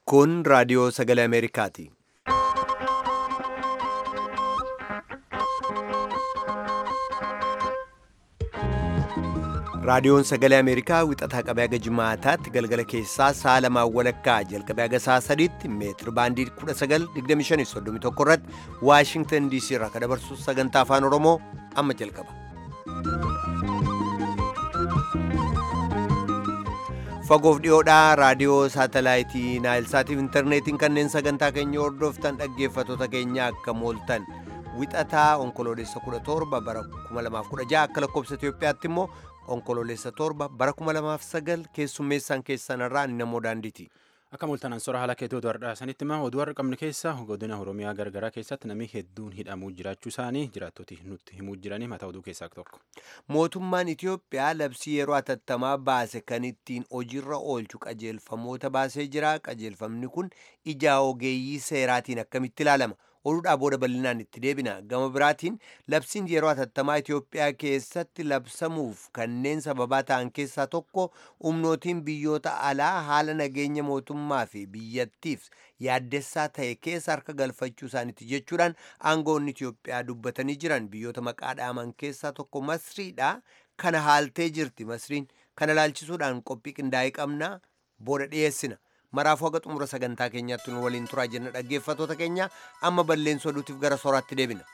Kun raadiyoo sagalee Ameerikaati. Raadiyoon sagalee Ameerikaa wixataa qabee haga jimaataatti galgala keessaa sa'a lamaan walakkaa jalqabee haga sa'a sadiitti meetir baandii 1925 irratti Waashingtan DC irraa kan dabarsu sagantaa afaan Oromoo amma jalqaba. Fagoof dhiyoodhaa raadiyoo saatalaayitii Naayilsaatiif intarneetiin kanneen sagantaa keenya hordoftan dhaggeeffattoota keenya akka mooltan wixataa onkoloolessa 17 bara 2016 akka lakkoobsa Itoophiyaatti immoo onkoloolessa torba bara 2009 keessummeessaan keessanirraa namoo daandiiti. Akka mooltanaan sora haala keettootu har'aa sanitti immoo oduu har'a qabne keessa godina Oromiyaa garagaraa keessatti namni hedduun hidhamuu jiraachuu isaanii jiraattoti nutti himuu jiranii mataa oduu keessaa tokko. Mootummaan Itoophiyaa labsii yeroo atattamaa baase kan ittiin hojiirra oolchu qajeelfamoota baasee jira. Qajeelfamni kun ija ogeeyyii seeraatiin akkamitti ilaalama? oduudhaa booda bal'inaan itti deebina gama biraatiin labsiin yeroo atattamaa Itoophiyaa keessatti labsamuuf kanneen sababaa ta'an keessaa tokko humnootiin biyyoota alaa haala nageenya mootummaa fi biyyattiif yaaddessaa ta'e keessa harka galfachuu isaaniiti jechuudhaan aangoonni Itoophiyaa dubbatanii jiran biyyoota maqaa dhaaman keessaa tokko Masriidha kana haaltee jirti Masriin kana laalchisuudhaan qophii qindaa'ee qabna booda dhiyeessina. maraafuu haga xumura sagantaa keenyaatti nu waliin turaa jenna dhaggeeffattoota keenya amma balleensoo oduutiif gara sooraatti deebina.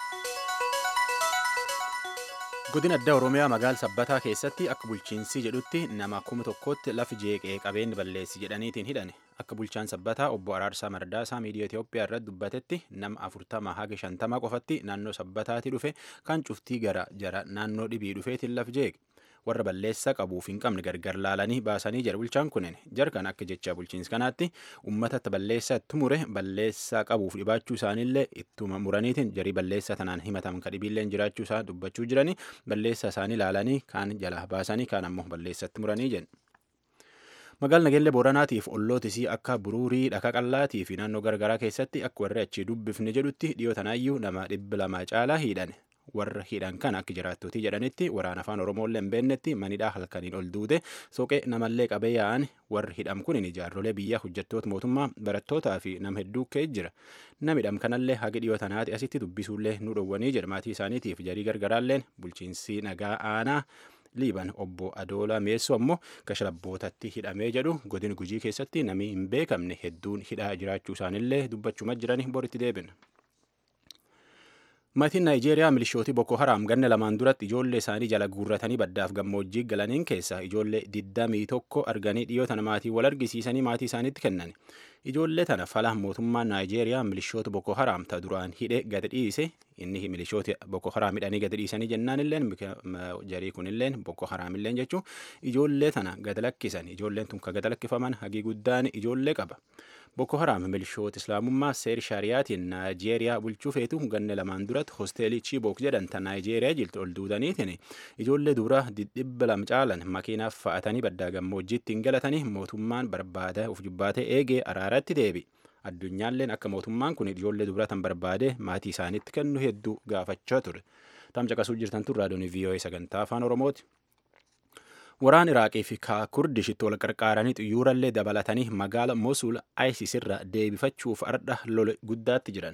Godina addaa Oromiyaa magaala sabbataa keessatti akka bulchiinsi jedhutti nama kuma tokkotti lafi jeeqee qabeen balleessi jedhaniitiin hidhane. Akka bulchaan sabbataa obbo Araarsaa Mardaasaa miidiyaa Itoophiyaa irratti dubbatetti nama afurtama haga shantama qofatti naannoo sabbataatti dhufe kan cuftii gara jara naannoo dhibii dhufeetiin lafi jeeqe. warra balleessaa qabuuf hin qabne gargar laalanii baasanii jira bulchaan kunneen jarkan akka jecha bulchiinsa kanaatti uummatatti balleessaa itti mure balleessaa qabuuf dhibaachuu isaaniillee ittuma muraniitiin jarii balleessaa tanaan himataman kadhibiilleen jiraachuu isaa dubbachuu jiranii balleessaa isaanii laalanii kaan jala baasanii kaan ammoo balleessatti muranii jenna. Magaalaa Nageellee Booranaatiif ollootisii akka Buruurii Dhaka Qallaatii fi naannoo garagaraa keessatti akka warri achii dubbifne jedhutti dhiyoo tanaayyuu nama dhibba lama caalaa hidhan. warra hidhan kan akka jiraattotii jedhanitti waraana afaan oromoollee hin beeknetti manidhaa halkaniin ol duute soqee namallee qabee yaa'an warri hidham kun jaarrolee biyyaa hojjettoota mootummaa barattootaa fi nama hedduu ka'ee jira namni hidham kanallee hagi dhiyoo tanaati asitti dubbisuullee nu dhowwanii jedha maatii isaaniitiif jarii gargaraalleen bulchiinsi nagaa aanaa liiban obbo adoola meessoo ammoo kashalabbootatti hidhamee jedhu godina gujii keessatti namni hin beekamne hedduun hidhaa jiraachuu isaanillee dubbachuma jiranii boritti deebina. Maatiin Naayijeeriyaa milishootii Boko Haram ganna lamaan duratti ijoollee isaanii jala guurratanii baddaaf gammoojjii galaniin keessaa ijoollee digdamii tokko arganii dhiyoo tana maatii wal argisiisanii maatii isaaniitti kennan. Ijoollee tana fala mootummaan Naayijeeriyaa milishoota Boko Haram ta duraan hidhe gadi dhiise inni milishoota Boko Haram hidhanii gadi dhiisanii jennaan illeen jarii kun illeen Boko Haram illeen jechuun ijoollee tana gadi lakkisan ijoolleen tun ka gadi lakkifaman hagii guddaan ijoollee qaba. Boko Haram milishoota Islaamummaa seer shaariyaatiin Naayijeeriyaa bulchuu feetu ganna lamaan duratti hosteelii Chibook jedhanta Naayijeeriyaa jirtu ol duudaniitiin ijoollee dura dhibba lama caalan makiinaaf fa'atanii baddaa gammoojjiitti hin galatanii mootummaan barbaada of jubbaatee eegee araaratti deebi. Addunyaalleen akka mootummaan kun ijoollee dubratan barbaade maatii isaaniitti kennu hedduu gaafachaa ture. Tamcaqasuu jirtan tun raadiyoon VOA sagantaa afaan Oromooti. Waraan Iraaqii fi Kurdishitti wal qarqaaranii xiyyoorallee dabalatanii magaala Mosul ISIS irra deebifachuuf ardha lola guddaatti jiran.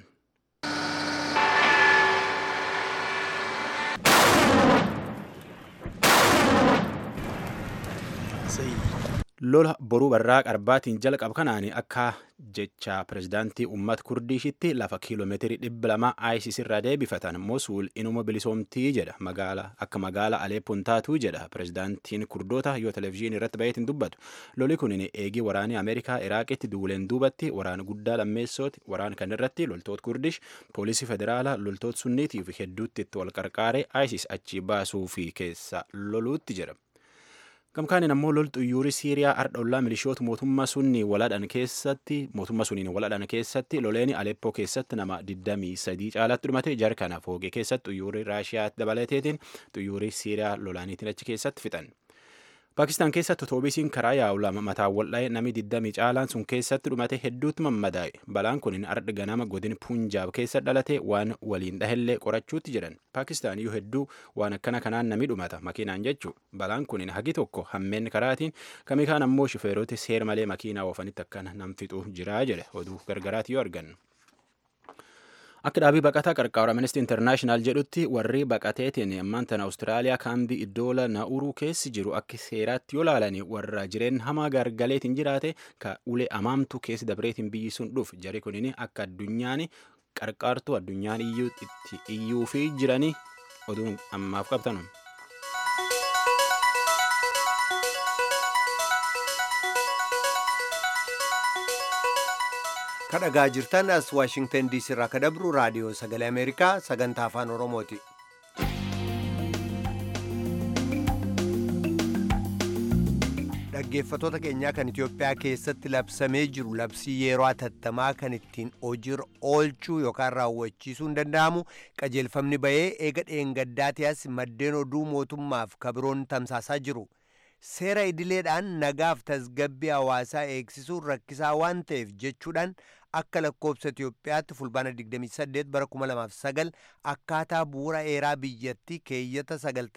Lola boruu barraa qarbaatiin jalqabu kanaan akka jecha pirezidaantii uummata kurdishitti lafa kiiloomeetirii dhibba lama ISIS irraa deebifatan Mosul inuma bilisoomtii jedha magaala akka magaala Aleppoon taatuu jedha pirezidaantiin kurdoota yoo televezyiinii irratti baheetiin dubbatu loli kun eegii waraanii Ameerikaa Iraaqitti duuleen duubatti waraana guddaa lammeessooti waraan kan irratti loltoota kurdish poolisii federaalaa loltoota sunniitii fi hedduutti itti wal qarqaaree ISIS achi baasuu fi keessa loluutti jira. Gamkaaniin ammoo lol xuyyuurii Siiriyaa ardhollaa milishoota mootummaa sunni waladhan keessatti mootummaa suniin waladhan keessatti loleeni Aleppoo keessatti nama 23 caalatti dhumate jarkana foogee keessatti xuyyuurii Raashiyaa dabalateetiin xuyyuurii Siiriyaa lolaaniitiin achi keessatti fixan. Paakistaan keessatti otoobiisiin karaa yaa'u lama mataan wal'aa'e namni 20 caalaan sun keessatti dhumate hedduutti mammadaa'e. Balaan kun ardhi ganama godin Punjaab keessa dhalate waan waliin dhahellee qorachuutti jedhan. Paakistaan iyyuu hedduu waan akkana kanaan namni dhumata makiinaan jechuu. Balaan kun hagi tokko hammeen karaatiin kami kaan ammoo shufeeroti seer malee makiinaa oofanitti akkana nam fixuu jira jedhe oduu gargaraati yoo argannu. Akka dhaabii baqataa qarqaara Amnesty International jedhutti warri baqateetiin ammaan tana Awustiraaliyaa kaambii iddoola Nauruu keessi jiru akka seeraatti yoo laalanii warra jireen hamaa gargaleetiin jiraate ka ulee amaamtu keessi dabreetiin biyyi sun dhuuf jari kunin akka addunyaan qarqaartu addunyaan iyyuu fi jiranii oduun ammaaf qabtanu. kadhagaa jirtan as waashingtan diisii irraa ka dabru raadiyoo sagalee ameerikaa sagantaa afaan oromooti dhaggeeffatoota keenyaa kan itiyoophiyaa keessatti labsamee jiru labsii yeroo atattamaa kan ittiin hojiirra oolchuu yookaan raawwachiisuu hin danda'amu qajeelfamni bahee eega dheengaddaatiyaas maddeen oduu mootummaaf kabiroon tamsaasaa jiru seera idileedhaan nagaaf tasgabbii hawaasaa eegsisuun rakkisaa waan ta'eef jechuudhaan akka lakkoobsa Itiyoophiyaatti fulbaana 28 bara 2009 akkaataa bu'uura eeraa biyyattii keeyyata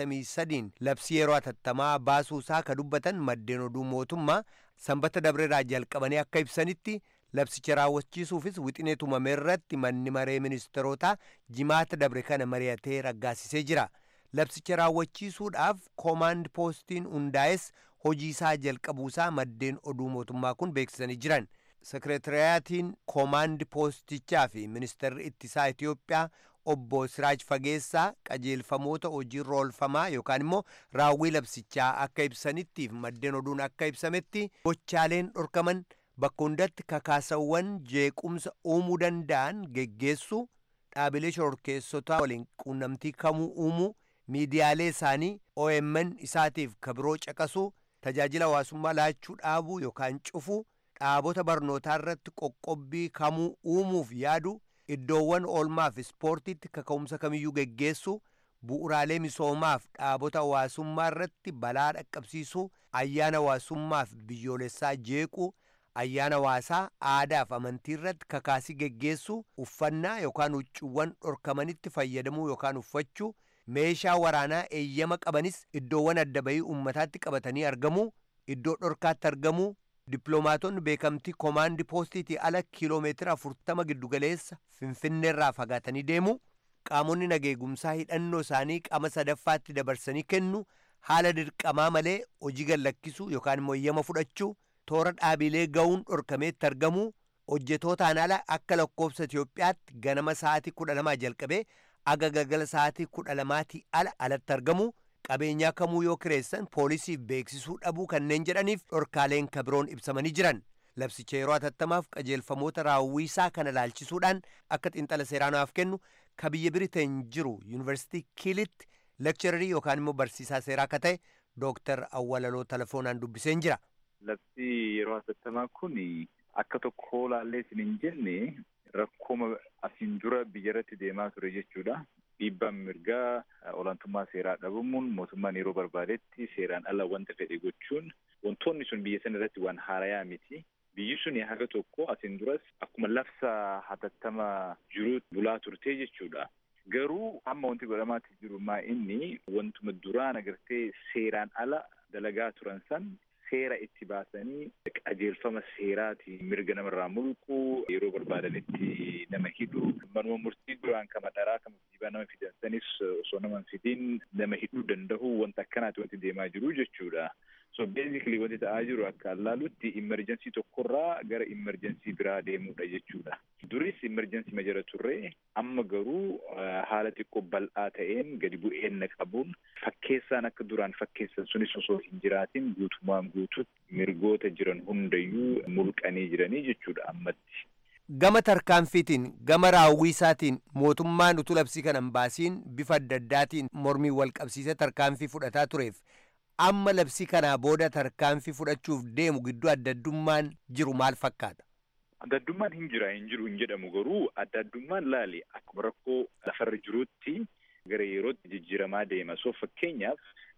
93 labsii yeroo atattamaa baasuusaa ka dubbatan maddeen oduu mootummaa sanbata dabreeraa jalqabanii akka ibsanitti labsicha raawwachiisuufis wixinee tumame irratti manni maree ministeerotaa jimaata dabre kana mari'atee raggaasisee jira. labsicha raawwachiisuudhaaf koomaand poostiin hundaa'es hojiisaa jalqabuusaa maddeen oduu mootummaa kun beeksisanii jiran sekreetariyaatiin koomaand poostichaa fi ministeerri ittisaa itiyoophiyaa obbo siraaj fageessaa qajeelfamoota hojiirra oolfamaa yookaan immoo raawwii labsichaa akka ibsanittiif maddeen oduun akka ibsametti gochaaleen dhorkaman bakka hundatti kakaasawwan jeequmsa uumuu danda'an geggeessuu dhaabilee shororkeessotaa waliin quunnamtii kamuu uumuu miidiyaalee isaanii OMN isaatiif kabiroo caqasuu tajaajila hawaasummaa laachuu dhaabuu yookaan cufuu dhaabota barnootaa irratti qoqqobbii kamuu uumuuf yaadu iddoowwan oolmaaf ispoortiitti kaka'umsa kamiyyuu geggeessuu bu'uraalee misoomaaf dhaabota hawaasummaa irratti balaa dhaqqabsiisuu ayyaana hawaasummaaf biyyoolessaa jeequu ayyaana hawaasaa aadaaf amantii irratti kakaasii geggeessuu uffannaa yookaan huccuuwwan dhorkamanitti fayyadamuu yookaan uffachuu meeshaa waraanaa eeyyama qabanis iddoowwan adda bahii ummataatti qabatanii argamuu iddoo dhorkaatti argamuu dippiloomaatonni beekamtii koomaandi poostiitii ala kiiloomeetira afurtama giddugaleessa finfinneerraa fagaatanii deemu qaamonni nageegumsaa hidhannoo isaanii qaama sadaffaatti dabarsanii kennu haala dirqamaa malee hojii gallakkisuu yookaan immoo eeyyama fudhachuu toora dhaabilee ga'uun dhorkameetti argamuu hojjetootaan ala akka lakkoofsa Itiyoophiyaatti ganama sa'aatii kudha lamaa jalqabee aga galgala sa'aatii kudha lamaatii ala alatti argamu qabeenyaa kamuu yoo kireessan poolisiif beeksisuu dhabuu kanneen jedhaniif dhorkaaleen kabiroon ibsamanii jiran labsicha yeroo atattamaaf qajeelfamoota raawwiisaa kana laalchisuudhaan akka xiinxala seeraanaaf kennu ka biyya biriteen jiru yuunivarsiitii kiilitti lekchararii yookaan immoo barsiisaa seeraa akka ta'e dooktar awwalaloo telefoonaan dubbiseen jira. Labsii yeroo atattamaa kun akka tokko laallee isin hin jenne rakkooma asiin dura biyya irratti deemaa ture jechuudha. Dhiibbaan mirgaa olaantummaa seeraa dhabamuun mootummaan yeroo barbaadetti seeraan ala wanta fedhe gochuun wantoonni sun biyya sana irratti waan haarayaa miti. Biyyi sun haga tokko asiin duras akkuma labsa hatattama jiru bulaa turtee jechuudha. Garuu amma wanti godhamaatti jiru maa inni wantuma duraan agartee seeraan ala dalagaa turan san seera itti baasanii qajeelfama seeraati mirga namarraa mulqu yeroo barbaadanitti nama hidhu manuma murtii duraan kama dharaa kama jibaa nama fidansanis osoo nama fidin nama hidhuu danda'u wanta akkanaati wanti deemaa jiru jechuudha. So basically wanti ta'aa jiru akka allaalutti immerjensii tokkorraa gara immerjensii biraa deemuudha jechuudha. Duris immerjensii ma jira turre amma garuu haala xiqqoo bal'aa ta'een gadi bu'een qabuun fakkeessaan akka duraan fakkeessan sunis osoo hin jiraatin guutumaan guututti mirgoota jiran hundayyuu mulqanii jiranii jechuudha ammatti. Gama tarkaanfiitiin gama raawwiisaatiin mootummaan utuu labsii kana hin baasiin bifa adda addaatiin mormii wal qabsiisee tarkaanfii fudhataa tureef amma labsii kanaa booda tarkaanfii fudhachuuf deemu gidduu adda addummaan jiru maal fakkaata? Adda addummaan hin jira hin jiru hin jedhamu garuu adda addummaan laali akkuma rakkoo lafarra jirutti gara yerootti jijjiiramaa deema. So fakkeenyaaf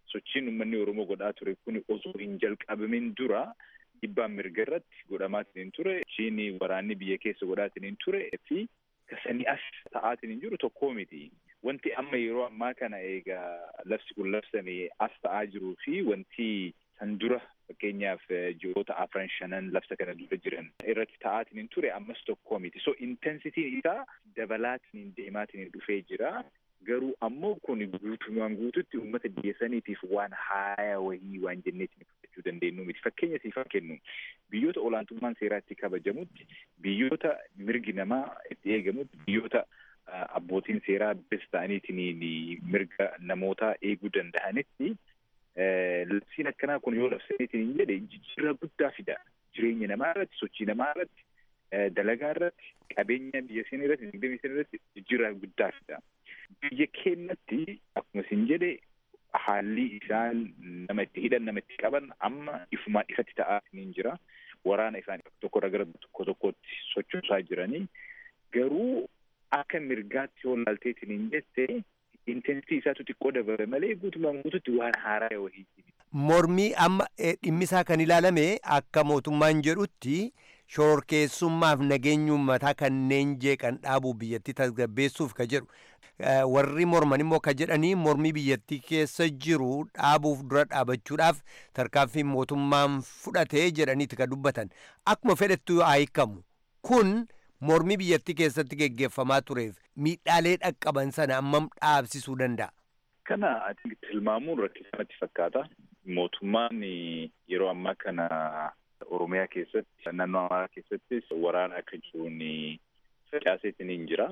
sochiin uummanni Oromoo godhaa ture kun osoo hin jalqabamin dura dhiibbaan mirga irratti godhamaatiin ture. Sochiin waraanni biyya keessa godhaatiin ture fi kasanii as ta'aatiin jiru tokkoo miti. Wanti amma yeroo ammaa kana egaa labsi kun labsame as ta'aa jiruu fi wanti san dura fakkeenyaaf ji'oota afran shanan labsa kana dura jiran irratti ta'aatiin ture ammas tokkoo miti. So intensitiin isaa dabalaatiin deemaatiin dhufee jira. Garuu ammoo kun guutumaan guututti uummata biyya saniitiif waan haaya wahii waan jenneetiin fudhachuu dandeenyu miti. Fakkeenya siifaa kennu biyyoota olaantummaan seeraa itti kabajamutti, biyyoota mirgi namaa itti eegamutti, biyyoota abbootiin seeraa bes ta'aniitiin mirga namootaa eeguu danda'anitti labsiin akkanaa kun yoo labsameetiin hin jedhe jijjiirraa guddaa fida. Jireenya namaa irratti, sochii namaa irratti, dalagaa irratti, qabeenya biyya sanii irratti, dinagdee biyya sanii irratti jijjiirraa guddaa fida. Biyya keenyatti akkuma isin jedhe haalli isaan nama itti hidhan nama itti qaban amma ifumaan ifatti ta'aatiin jira. Waraana isaan tokkorra gara tokko tokkotti sochoosaa jiranii garuu akka mirgaatti yoo laalteetiin hin jette intensitii isaatu xiqqoo dabale malee guutumaan guututti waan haaraa wahii. Mormii amma dhimmisaa kan ilaalame akka mootummaan jedhutti shororkeessummaaf nageenya uummataa kanneen jeeqan dhaabuu biyyattii tasgabbeessuuf ka jedhu. warri morman immoo ka jedhanii mormii biyyattii keessa jiru dhaabuuf dura dhaabachuudhaaf tarkaanfii mootummaan fudhatee jedhaniiti ka dubbatan akkuma fedhettu haa hiikamu kun mormii biyyattii keessatti geggeeffamaa tureef miidhaalee dhaqqaban sana ammam dhaabsisuu danda'a. Kana tilmaamuun rakkisamatti fakkaata. Mootummaan yeroo ammaa kana Oromiyaa keessatti naannoo Amaaraa keessattis waraana akka jiruun facaaseetiin hin jira.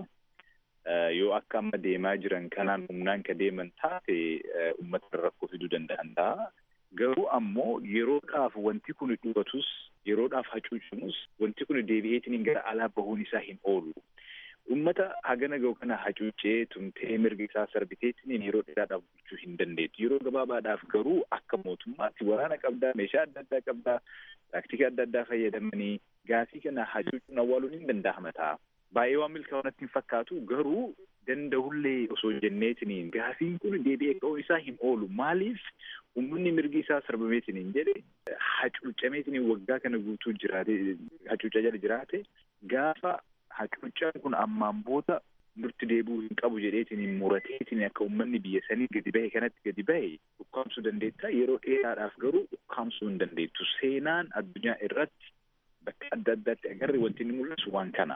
yoo akka amma deemaa jiran kanaan humnaan ka deeman taate uummata rakkoo fiduu danda'an ta'a. Garuu ammoo yeroodhaaf wanti kun dhugatus yeroodhaaf hacuucamus wanti kun deebi'eetiin gara alaa bahuun isaa hin oolu. Uummata hagana gahu kana hacuucee tumtee mirga isaa sarbiteetiin yeroo dheeraadhaaf bulchuu hin dandeettu. Yeroo gabaabaadhaaf garuu akka mootummaatti waraana qabdaa, meeshaa adda addaa qabdaa, taaktika adda addaa fayyadamanii gaafii kana hacuucuun awwaaluun hin danda'ama ta'a. baay'ee waan milkaa'inatti hin fakkaatu garuu danda'ullee osoo jenneetiniin gaafiin kun deebi'ee ka'uun isaa hin oolu maaliif uummanni mirgi isaa sarbameetiin hin jedhe hacuucameetiin waggaa kana guutuu jiraate hacuucaa jala jiraate gaafa hacuucaan kun ammaan booda nutti deebi'uu hin qabu jedheetiin murateetiin akka uummanni biyya sanii gadi bahe kanatti gadi bahe ukkaamsuu dandeetta yeroo dheeraadhaaf garuu ukkaamsuu hin dandeettu seenaan addunyaa irratti bakka adda addaatti agarre wanti inni mul'isu waan kana.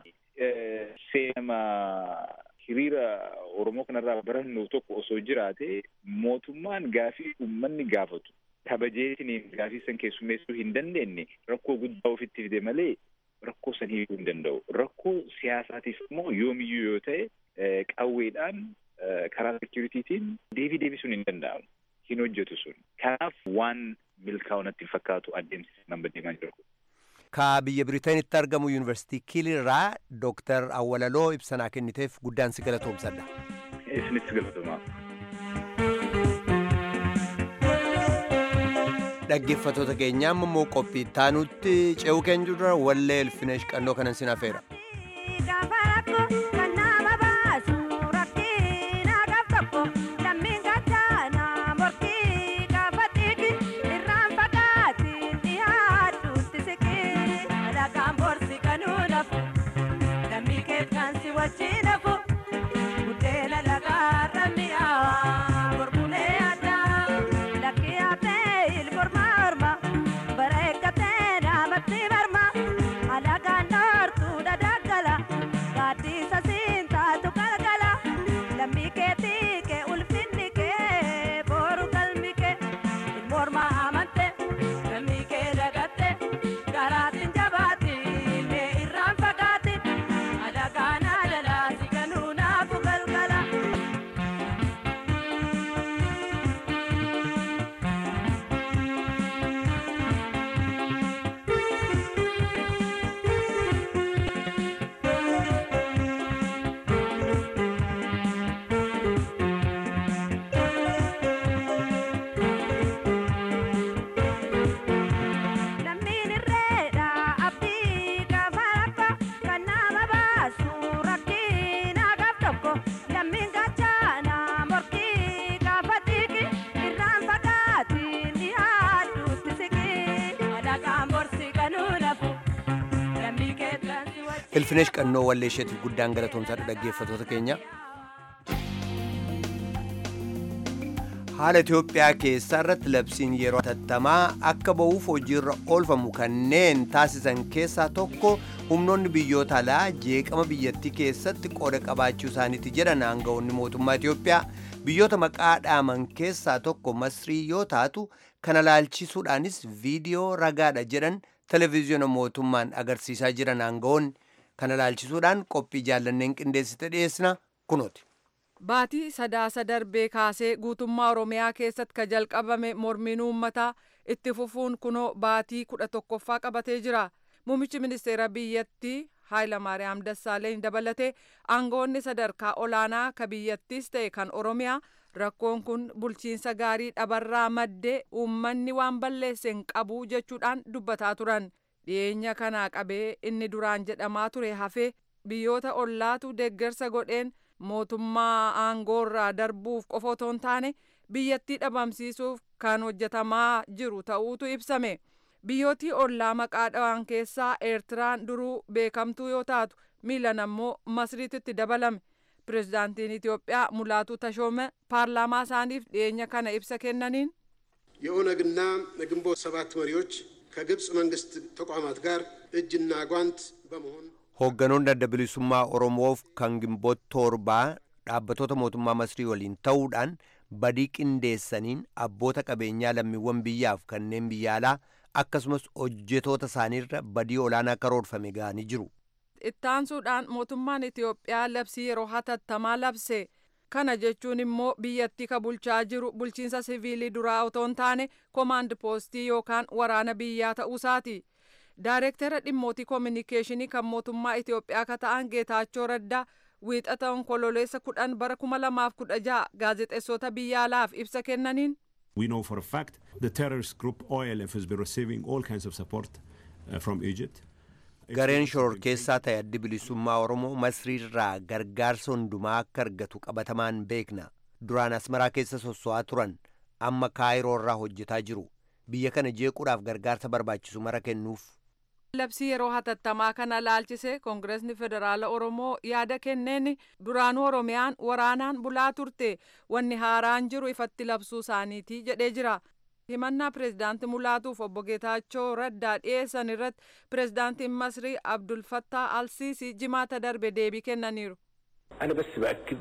Seenama hiriira Oromoo kanarraa barannu tokko osoo jiraate mootummaan gaafii uummanni gaafatu kabajeetiin gaafii san keessummeessuu hin dandeenye rakkoo guddaa ofitti fide malee rakkoo san hiikuu hin danda'u. Rakkoo siyaasaatiif immoo yoomiyyuu yoo ta'e qawweedhaan karaa sekiyuritiitiin deebii deebisuun hin danda'amu. Hin hojjetu sun. Kanaaf waan milkaa'u natti hin fakkaatu adeemsi nama deemaa jiru. ka biyya Biriiteenitti argamu yuunivarsiitii Kiilirraa Dooktar Awwalaloo ibsanaa kenniteef guddaan si galatoomsadha. Isinis galatoomaa. Dhaggeeffattoota keenyaa immoo qophii taanutti ce'uu keenya dura wallee Elfinesh qannoo kanan sin hafeera. Bara eeggate dhaabatti barma alagaan noortuu dhadaa. Ilfinesh qannoo walleesheetiif guddaan galatoomsaadha dhaggeeffatoota keenya. Haala Itoophiyaa keessaa irratti labsiin yeroo hatattamaa akka ba'uuf hojiirra oolfamu kanneen taasisan keessaa tokko humnoonni biyyoota alaa jeeqama biyyattii keessatti qooda qabaachuu isaaniiti jedhan aangawoonni mootummaa Itoophiyaa biyyoota maqaa dhaaman keessaa tokko Masrii yoo taatu kana laalchisuudhaanis viidiyoo ragaadha jedhan televezyiina mootummaan agarsiisaa jiran aangawoonni kana laalchisuudhaan qophii jaallanneen qindeessite dhiyeessina kunooti. Baatii sadaasa darbee kaasee guutummaa Oromiyaa keessatti ka jalqabame mormiin uummataa itti fufuun kunoo baatii kudha tokkoffaa qabatee jira. Muummichi ministeera biyyattii Haayilamaariyaam Dassaaleny dabalatee aangawoonni sadarkaa olaanaa ka biyyattiis ta'e kan Oromiyaa rakkoon kun bulchiinsa gaarii dhabarraa maddee uummanni waan balleesse hin qabu jechuudhaan dubbataa turan. Dhiyeenya kanaa qabee inni duraan jedhamaa ture hafee biyyoota ollaatu deeggarsa godheen mootummaa aangoorraa darbuuf qofa otoo hin taane biyyattii dhabamsiisuuf kan hojjetamaa jiru ta'uutu ibsame. Biyyootii ollaa maqaa dhawaan keessaa Eertiraan duruu beekamtuu yoo taatu miilan ammoo Masriititti dabalame. Pireezidaantiin Itoophiyaa Mulaatu Tashoome paarlaamaa isaaniif dhiyeenya kana ibsa kennaniin የኦነግና የግንቦት ሰባት መሪዎች ከግብፅ መንግስት ተቋማት ጋር እጅና ጓንት በመሆን Hoogganoonni adda bilisummaa Oromoof kan gimboota torbaa dhaabbatoota mootummaa Masrii waliin ta'uudhaan badii qindeessaniin abboota qabeenyaa lammiiwwan biyyaaf kanneen biyya alaa akkasumas hojjetoota isaaniirra badii olaanaa karoorfame ga'anii jiru. ittaansuudhaan mootummaan Itoophiyaa labsii yeroo hatattamaa labse. Kana jechuun immoo biyyattii ka bulchaa jiru bulchiinsa siviilii duraa otoo hin taane koomaand poostii yookaan waraana biyyaa ta'uusaati. Daayireektara dhimmootii koominikeeshinii kan mootummaa Itoophiyaa ka ta'an Geetaachoo Raddaa wiixata onkololeessa kudhan bara kuma lamaaf kudha ja'a gaazexeessota biyya alaaf ibsa kennaniin. We know for a fact the terrorist group OLF has been receiving all kinds of support uh, from Egypt. Gareen shororkeessaa ta'e addi bilisummaa Oromoo Masriirraa gargaarsa hundumaa akka argatu qabatamaan beekna. Duraan Asmaraa keessa sosso'aa turan amma Kaayiroorraa hojjetaa jiru. Biyya kana jeequudhaaf gargaarsa barbaachisu mara kennuuf. Labsii yeroo hatattamaa kana laalchise Koongireesni Federaala Oromoo yaada kenneen duraanuu Oromiyaan waraanaan bulaa turte wanni haaraan jiru ifatti labsuu isaaniiti jedhee jira. himannaa pireezidaantii mulaatuuf obbo Geetaachoo Raddaa dhiyeessan irratti pireezidaantiin Masrii Abdul Fattah Alsiisii jimaata darbe deebii kennaniiru. أنا بس بأكد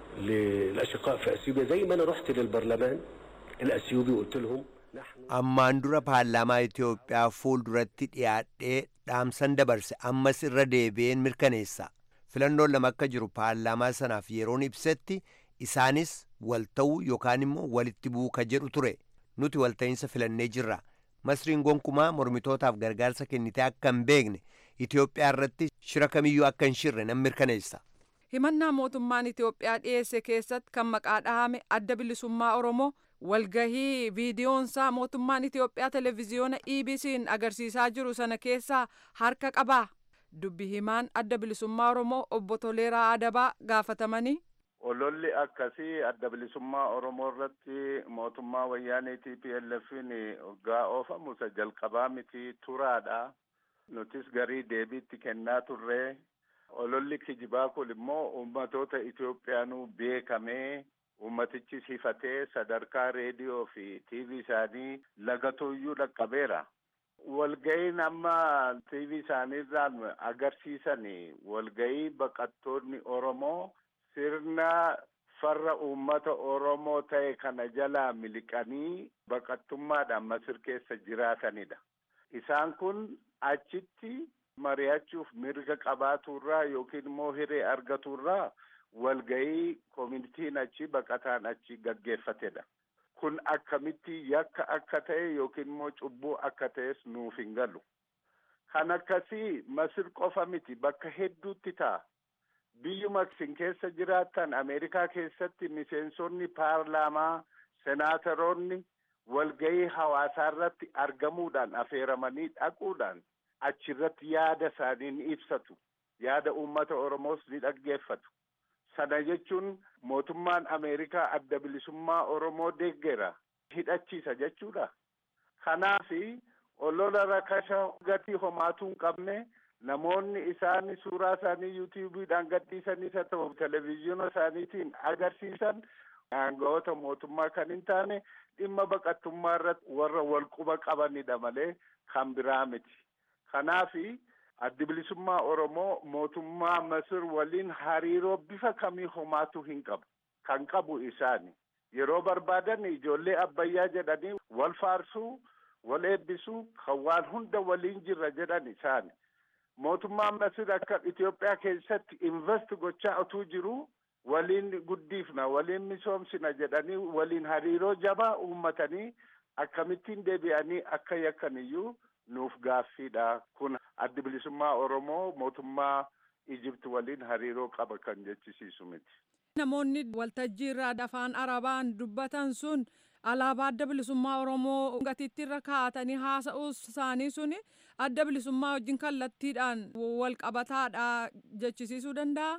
للأشقاء في أثيوبيا زي ما أنا رحت للبرلمان الأثيوبي وقلت لهم نحن Ammaan dura paarlaamaa Itoophiyaa fuulduratti dhiyaadhee dhaamsan dabarse ammas irra deebi'een mirkaneessa. Filannoon lama akka jiru paarlaamaa sanaaf yeroon ibsetti isaanis wal ta'uu yookaan immoo walitti bu'uu ka jedhu ture. Nuti walta'iinsa filannee jirra. Masriin gonkumaa mormitootaaf gargaarsa kennitee akka hin beekne Itoophiyaa irratti shira kamiyyuu akka hin shirre nan mirkaneessa. Himannaa mootummaan Itoophiyaa dhiyeesse keessatti kan maqaa dhahame adda bilisummaa Oromoo walgahii viidiyoonsaa mootummaan Itoophiyaa televezyiyoona EBC'n agarsiisaa jiru sana keessaa harka qabaa. Dubbi himaan adda bilisummaa Oromoo obbo Toleeraa Adabaa gaafatamanii. Ololli akkasii adda bilisummaa Oromoo irratti mootummaa wayyaanee TPLF'n hoggaa oofamu isa jalqabaa miti turaadha. Nutis garii deebiitti kennaa turre. Ololli kijibaa kun immoo uummatoota Itoophiyaanuu beekamee ummatichis hifatee sadarkaa reediyoo fi TV isaanii lagatuuyyuu dhaqqabeera. Walga'iin amma TV isaaniirraan agarsiisan walga'ii baqattoonni Oromoo sirna farra uummata Oromoo ta'e kana jalaa miliqanii baqattummaadhaan Masir keessa jiraatanidha. Isaan kun achitti mari'achuuf mirga qabaaturraa yookiin immoo hiree argaturraa walga'ii koominitiin achi baqataan achi gaggeeffatedha. Kun akkamitti yakka akka ta'e yookiin immoo cubbuu akka ta'es nuuf hin galu. Kan akkasii Masir qofa miti bakka hedduutti ta'a. Biyyuma isin keessa jiraattan Ameerikaa keessatti miseensonni paarlaamaa, senaataroonni walga'ii hawaasaa irratti argamuudhaan affeeramanii dhaquudhaan achirratti yaada isaanii ni ibsatu. Yaada uummata Oromoos ni dhaggeeffatu. Sana jechuun mootummaan Ameerikaa adda bilisummaa Oromoo deeggera hidhachiisa jechuudha. Kanaafi olola rakasha gatii homaatuu hin qabne namoonni isaan suuraa isaanii yuutuubiidhaan gadhiisanis haa ta'u televezyiina isaaniitiin agarsiisan aangawoota mootummaa kan hin taane dhimma baqattummaa irratti warra wal quba qabanidha malee kan biraa miti. Kanaafi addi bilisummaa Oromoo mootummaa Masir waliin hariiroo bifa kamii homaatu hin qabu. Kan qabu isaani. Yeroo barbaadan ijoollee abbayyaa jedhanii wal faarsuu, wal eebbisuu, kan waan hunda waliin jirra jedhan isaani. Mootummaan Masir akka Itoophiyaa keessatti invest gochaa utuu jiru waliin guddifna, waliin misoomsina jedhanii waliin hariiroo jabaa uummatanii akkamittiin deebi'anii akka yakkaniyyuu nuuf gaaffiidha. Kun addi bilisummaa Oromoo mootummaa Ijipti waliin hariiroo qaba kan jechisiisu miti. Namoonni waltajjii irraa afaan Arabaan dubbatan sun alaabaa adda bilisummaa Oromoo gatiitti irra kaa'atanii haasa'uu isaanii suni adda bilisummaa wajjin kallattiidhaan wal qabataadha jechisiisuu danda'a.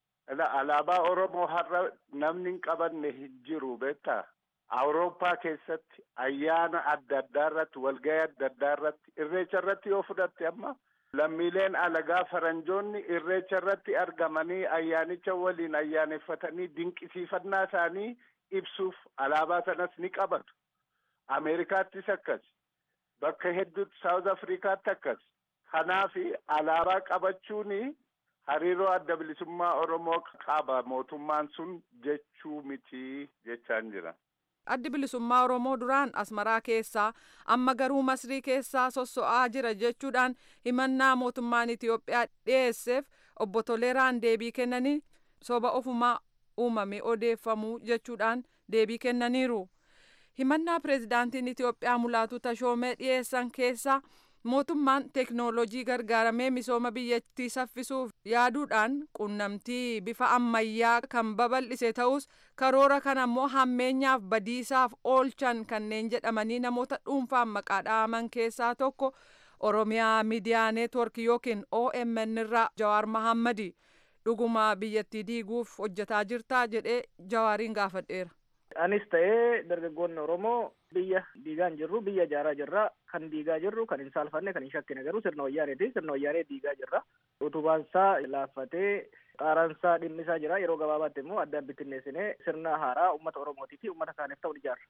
Alaabaa Oromoo har'a namni hin qabanne hin jiru beektaa? Awurooppaa keessatti ayyaana adda addaa irratti walgahii adda addaa irratti irreecha irratti yoo fudhatte amma lammiileen alagaa faranjoonni irreecha irratti argamanii ayyaanicha waliin ayyaaneffatanii dinqisiifannaa isaanii ibsuuf alaabaa sanas ni qabatu. Ameerikaattis akkas. Bakka hedduutti Saawuz Afrikaatti akkas. Kanaafi alaabaa qabachuuni hariiroo adda bilisummaa Oromoo qaba mootummaan sun jechuu miti jechaan jira. addi bilisummaa oromoo duraan asmaraa keessaa amma garuu masrii keessaa sosso'aa jira jechuudhaan himannaa mootummaan itiyoophiyaa dhiyeesseef obbo Toleeraan deebii kennanii soba ofumaa uumame odeeffamuu jechuudhaan deebii kennaniiru himannaa pireezidaantiin itiyoophiyaa mulaatu tashoomee dhiyeessan keessaa mootummaan teeknoolojii gargaaramee misooma biyyattii saffisuuf yaaduudhaan qunnamtii bifa ammayyaa kan babal'ise ta'us karoora kana immoo hammeenyaaf badiisaaf oolchan kanneen jedhamanii namoota dhuunfaan maqaa dha'aman keessaa tokko oromiyaa miidiyaa neetwork yookiin omn irraa jawaar mahammadi dhuguma biyyattii diiguuf hojjetaa jirtaa jedhee jawaariin gaafadheera. anis ta'ee dargaggoonni oromoo biyya diigaa hin jirru biyya ijaaraa jirra kan diigaa jirru kan hin saalfanne kan hin shakkine garuu sirna wayyaaneeti sirna wayyaanee diigaa jirra utubaansaa laaffatee xaaraansaa dhimmisaa jira yeroo gabaabaatti immoo addaan bittinneessinee sirna haaraa ummata oromootii fi ummata kaaniif ta'u ijaarra.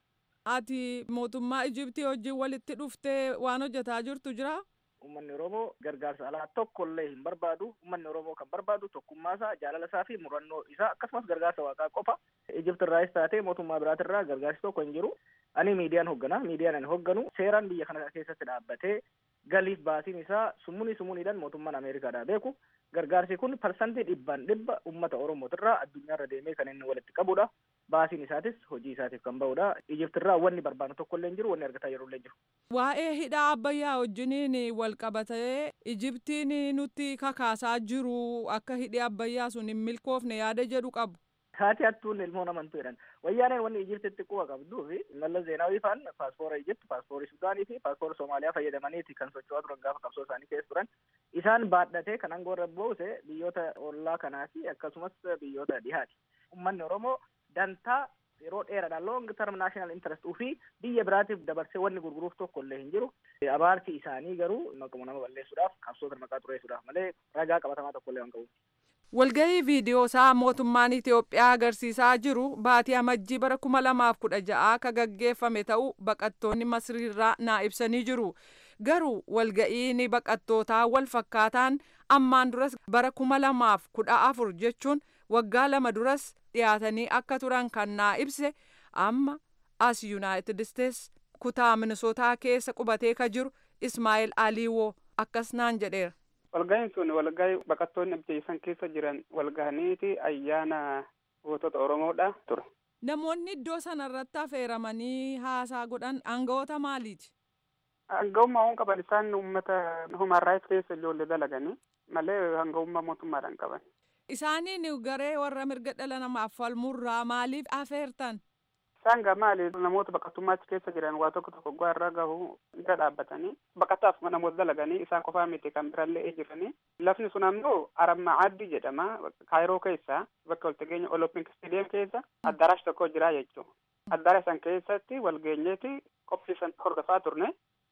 ati mootummaa ijiptii wajjin walitti dhuftee waan hojjetaa jirtu jira. Uummanni Oromoo gargaarsa alaa tokko illee hin barbaadu. Uummanni Oromoo kan barbaadu tokkummaasaa, jaalalasaa fi murannoo isaa akkasumas gargaarsa waaqaa qofa. Ijipti irraas taatee mootummaa biraatirraa gargaarsi tokko hin jiru. Ani miidiyaan hoggana. Miidiyaan ani hogganu seeraan biyya kana keessatti dhaabbatee galiif baasiin isaa summunii summuniidhaan mootummaan Ameerikaadhaa beeku. Gargaarsi kun parsantii dhibbaan dhibba uummata Oromootirraa addunyaarra deemee kan inni walitti qabudha. Baasiin isaatis hojii isaatiif kan bahudha. Ijiptirraa wanni barbaadu tokko illee hin jiru, wanni argataa yeroo illee jiru. Waa'ee hidhaa abbayyaa wajjiniin wal qabatee Ijiptiin nutti kakaasaa jiru akka hidhi abbayyaa sun hin milkoofne yaada jedhu qabu. Haati hattuun ilmoo namantu jedhan. Wayyaaneen wanni Ijiptitti quba qabduu fi Mallas Zeenaawii faan paaspoora Ijipt, paaspoora Sudaanii fi paaspoora Soomaaliyaa fayyadamaniiti kan socho'aa turan gaafa qabsoo isaanii keessa turan. Isaan baadhatee kan aangoo irra buuse biyyoota ollaa kanaa fi akkasumas biyyoota dhihaati. Uummanni Oromoo dantaa yeroo dheeraadhaan long term national interest ofii biyya biraatiif dabarsee wanni gurguruuf tokko illee hin jiru. Abaarsi isaanii garuu maquma nama balleessuudhaaf qabsoota maqaa xureessuudhaaf malee ragaa qabatamaa tokko illee waan qabuuf. Walgahii viidiyoo isaa mootummaan Itiyoophiyaa agarsiisaa jiru baatii amajjii bara kuma lamaaf kudha ja'a akka gaggeeffame ta'uu baqattoonni Masriirraa naa ibsanii jiru. Garuu walga'iin baqattootaa wal fakkaataan ammaan duras bara kuma lamaaf kudha afur jechuun waggaa lama duras dhiyaatanii akka turan kan naa ibse amma as Yuunaayitid Isteets kutaa Minisootaa keessa qubatee ka jiru Ismaa'eel Aliiwoo akkas naan jedheera. Walga'iin sun walgahii baqattoonni biyya keessa jiran walgahaniiti ayyaana gootota Oromoodha ture. Namoonni iddoo sanarratti affeeramanii haasaa godhan aangawoota maaliiti? Aangawummaa waan qaban isaan uummata human rights keessa ijoollee dalaganii malee aangawummaa mootummaadhaan qaban. Isaaniin garee warra mirga dhala namaaf falmurraa maaliif affeertan? Isaan gaa maali namoota baqattummaatti keessa jiran waa tokko tokko gaa irra gahu irra dhaabbatanii baqataaf namoota dalaganii isaan qofaa miti kan birallee jiranii lafni sun ammoo aramma addi jedhama kaayiroo keessa bakka waltageenya olompik stadium keessa addarash tokko jira jechuudha. Addarash san keessatti walgeenyeeti qophii san hordofaa turne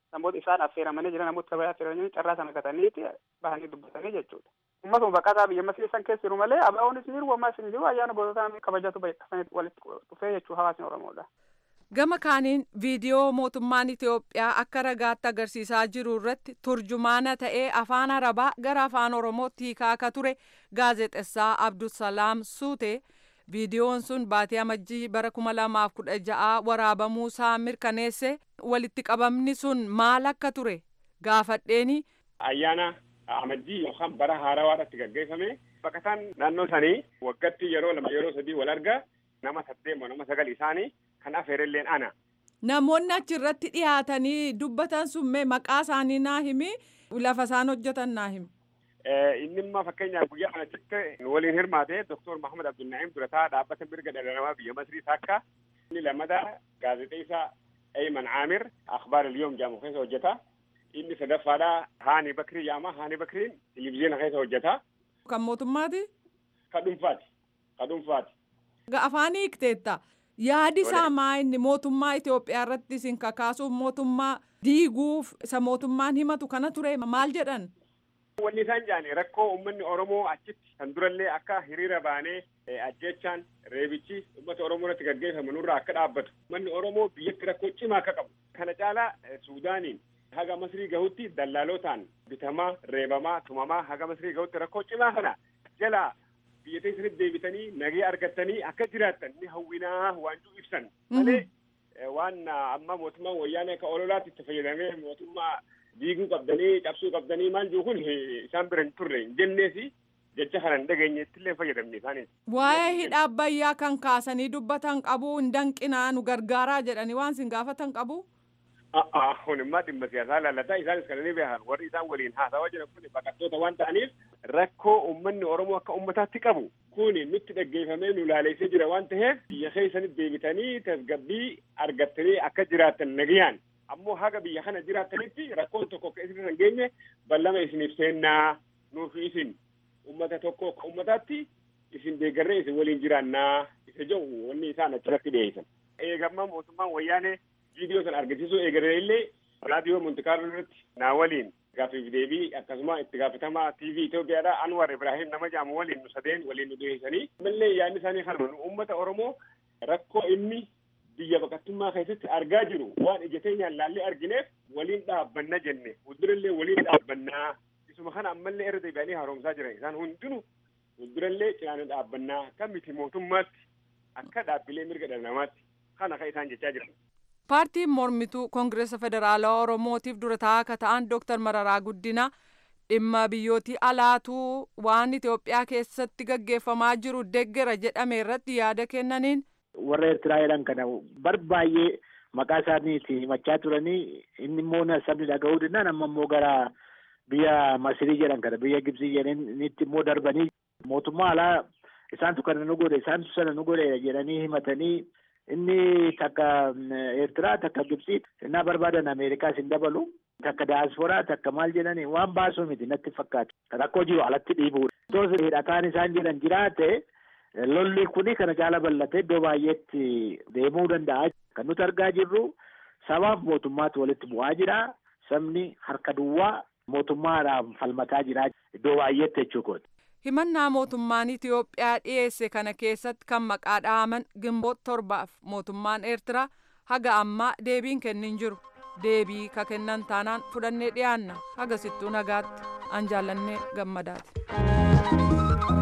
namoota isaan affeeramanii jiran namoota saba affeeramanii carraa sana gataniiti bahanii dubbatanii jechuudha. Uummatuma baqataa biyya Masrii san keessa jiru malee abaa'oonis ni jiru ammas ni jiru ayyaana goototaa kabajatu bayyaqasanii walitti dhufee jechuu hawaasni Oromoodha. Gama kaaniin viidiyoo mootummaan Itoophiyaa akka ragaatti agarsiisaa jiru irratti turjumaana ta'ee afaan Arabaa gara afaan Oromootti hiikaa akka ture gaazexessaa Abdusalaam Suute viidiyoon sun baatii amajjii bara kuma lamaaf kudha ja'a waraabamuusaa mirkaneesse walitti qabamni sun maal akka ture gaafadheeni. Ayyaana amajjii yookaan bara haarawaadhaatti gaggeeffame baqataan naannoo sanii waggatti yeroo lama yeroo sadii wal arga nama saddeet nama sagal isaanii kan afeerelleen ana. Namoonni achirratti dhiyaatanii dubbatan sun mee maqaa isaanii naa himi lafa isaan hojjetan naa himi. Inni immoo fakkeenyaaf guyyaa kanatti waliin hirmaate Dr. Mahamad Abdulnaa'im Durataa dhaabbata mirga dhala namaa biyya Masrii takka inni lammataa gaazexeessaa Ayman Aamir akhbaar al-yoom jedhamu keessa hojjeta. Inni sadaffaadhaa Haani Bakrii jedhama. Haani Bakriin televizyiina keessa hojjeta. Kan mootummaati? Ka dhuunfaati. Ka dhuunfaati. Afaan hiikteetta. Yaadi isaa maa inni mootummaa Itoophiyaa irratti isin kakaasuuf mootummaa diiguuf isa mootummaan himatu kana ture maal jedhan? Wanni isaan jedhani rakkoo uummanni Oromoo achitti kan durallee akka hiriira baanee ajjechaan reebichi uummata Oromoo irratti gaggeeffamu nurraa akka dhaabbatu. Uummanni Oromoo biyyatti rakkoo cimaa akka qabu. Kana caalaa Suudaaniin haga Masrii gahutti dallaalotaan bitamaa, reebamaa, tumamaa haga Masrii gahutti rakkoo cimaa kana jalaa biyya keessatti deebitanii nagee argattanii akka jiraattan ni hawwinaa waanjuu ibsan. Malee waan amma mootummaan wayyaanee akka ololaatti itti fayyadamee mootummaa diiguu qabdanii cabsuu qabdanii maal jiru kun isaan bira hin turre hin jenneesi jecha kana hin dhageenyeetti illee fayyadamne isaaniis. Waa'ee hidha abbayyaa kan kaasanii dubbatan qabu hin danqinaa nu gargaaraa jedhanii waan sin gaafatan qabu. Kun immoo dhimma siyaasaa laallataa isaanis kan inni beekan warri isaan waliin haasawaa jiran kun baqattoota waan ta'aniif rakkoo uummanni Oromoo akka uummataatti qabu kun nutti dhaggeeffamee nu laaleessee jira waan ta'eef biyya keessanitti deebitanii tasgabbii argattanii akka jiraattan nagayaan ammoo haga biyya kana jiraattanitti rakkoon tokko akka isin hin geenye ballama isiniif seennaa nuufi isin uummata tokko akka uummataatti isin deeggarree isin waliin jiraannaa isa jedhu wanni isaan achirratti dhiyeessan. Eegamma mootummaan wayyaanee viidiyoo sana argisiisuu eegalee illee raadiyoo Montikaarloo irratti naa waliin gaaffiif deebii akkasuma itti gaafatamaa TV Itoophiyaadhaa Anwar Ibrahim nama jedhamu waliin nu sadeen waliin nu dhiyeessanii. Mallee yaadni isaanii kanuma uummata Oromoo rakkoo inni biyya baqattummaa keessatti argaa jiru waan ija teenyaan laallee argineef waliin dhaabbanna jenne fuuldurallee waliin dhaabbannaa isuma kana ammallee irra deebi'anii haaromsaa jiran isaan hundinuu fuuldurallee cinaana dhaabbannaa akka miti mootummaatti akka dhaabbilee mirga dhala namaatti kana kan isaan jechaa jiran. Paartiin mormituu Koongireesa Federaalawaa Oromootiif dura taa'aa akka ta'an Dooktar Mararaa Guddina dhimma biyyootii alaatuu waan Itoophiyaa keessatti gaggeeffamaa jiru deeggera jedhame irratti yaada kennaniin. warra Eertiraa jedhan kana barbaay'ee maqaa isaaniiti himachaa turanii inni immoo sabni dhaga'uu danda'an amma immoo gara biyya Masirii jedhan kana biyya Gibsii jedhanitti immoo darbanii mootummaa alaa isaantu kana nu godhe isaantu sana nu godhe jedhanii himatanii inni takka Eertiraa takka Gibsii innaa barbaadan Ameerikaas hin dabalu takka daasporaa takka maal jedhanii waan baasuu miti natti fakkaatu rakkoo jiru alatti dhiibuudha. Tos hidhataan isaan jedhan jiraate lolli kuni kana caala bal'ate iddoo baay'eetti deemuu danda'a. Kan nuti argaa jirru sabaaf mootummaatu walitti bu'aa jira. Sabni harka duwwaa mootummaadhaan falmataa jira iddoo baay'eetti jechuudha. Himannaa mootummaan Itoophiyaa dhiyeesse kana keessatti kan maqaa dha'aman gimboota torbaaf mootummaan Eertiraa haga ammaa deebiin kennin jiru. Deebii ka kennan taanaan fudhannee dhiyaanna haga sittuu nagaatti an jaallannee gammadaati.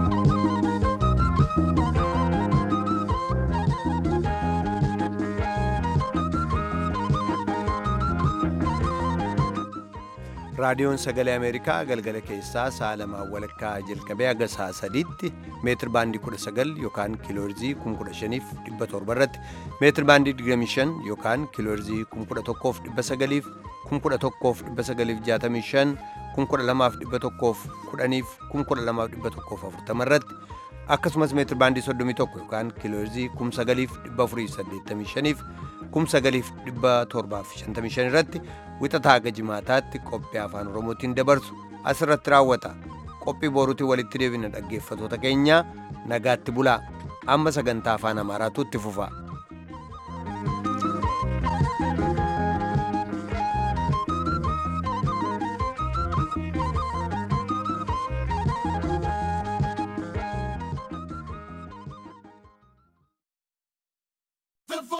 raadiyoon sagalee ameerikaa galgala keessaa sa'a lamaa walakkaa jalqabee haga sa'a sadiitti meetir baandii kudha sagal yookaan kiiloorzii kum kudha shaniif dhibba torba irratti meetir baandii digdamii shan yookaan kiiloorzii kum kudha tokkoof dhibba sagaliif kum kudha tokkoof dhibba sagaliif jaatamii shan kum kudha lamaaf dhibba tokkoof kudhaniif kum kudha lamaaf dhibba tokkoof afurtama irratti akkasumas meetir baandii soddomii tokko yookaan kiiloorzii kum sagaliif dhibba afurii saddeettamii shaniif kum sagaliif dhibba torbaaf shantamii shan irratti wixataa haga jimaataatti qophii afaan oromootiin dabarsu asirratti raawwata qophii boruutiin walitti deebina dhaggeeffatoota keenya nagaatti bulaa amma sagantaa afaan amaaraatu itti fufa.